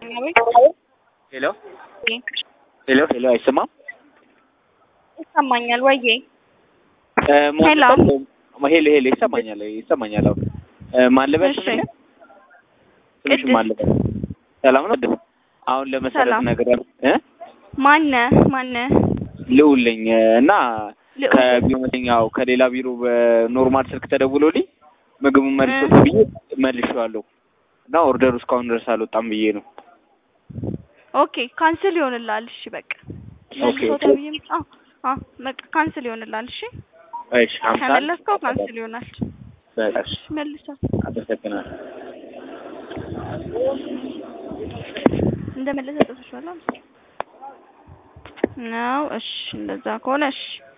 ሄሎ ሄሎ ሄሎ አይሰማም? ይሰማኛል ወዬ እ ሄሎ። ሄሎ ሄሎ ይሰማኛል ይሰማኛል። አሁን እ ማን ልበል እሺ። ስምሽን? ስምሽን ቅድስት። ማን ልበል? ሰላም ነው? ቅድስት። አሁን ለመሰረት ሰላም። ነገር እ ማነ ማነ ልዑል ነኝ እና ልዑል። ከቢሮኛው ከሌላ ቢሮ በኖርማል ስልክ ተደውሎልኝ ምግቡን መልሶት ብዬ መልሼዋለሁ እና ኦርደሩ እስካሁን ድረስ አልወጣም ብዬ ነው። ኦኬ ካንስል ይሆንልሃል። እሺ በቃ ኦኬ። መልሶ ተብዬም አዎ አዎ በቃ ካንስል ይሆንልሃል። እሺ እሺ ሀምሳ ከመለስከው ካንስል ይሆናል። በቃ እሺ፣ መልሰው አመሰግናለሁ። እንደመለሰ ጽፈሽዋል ነው። እሺ እንደዛ ከሆነ እሺ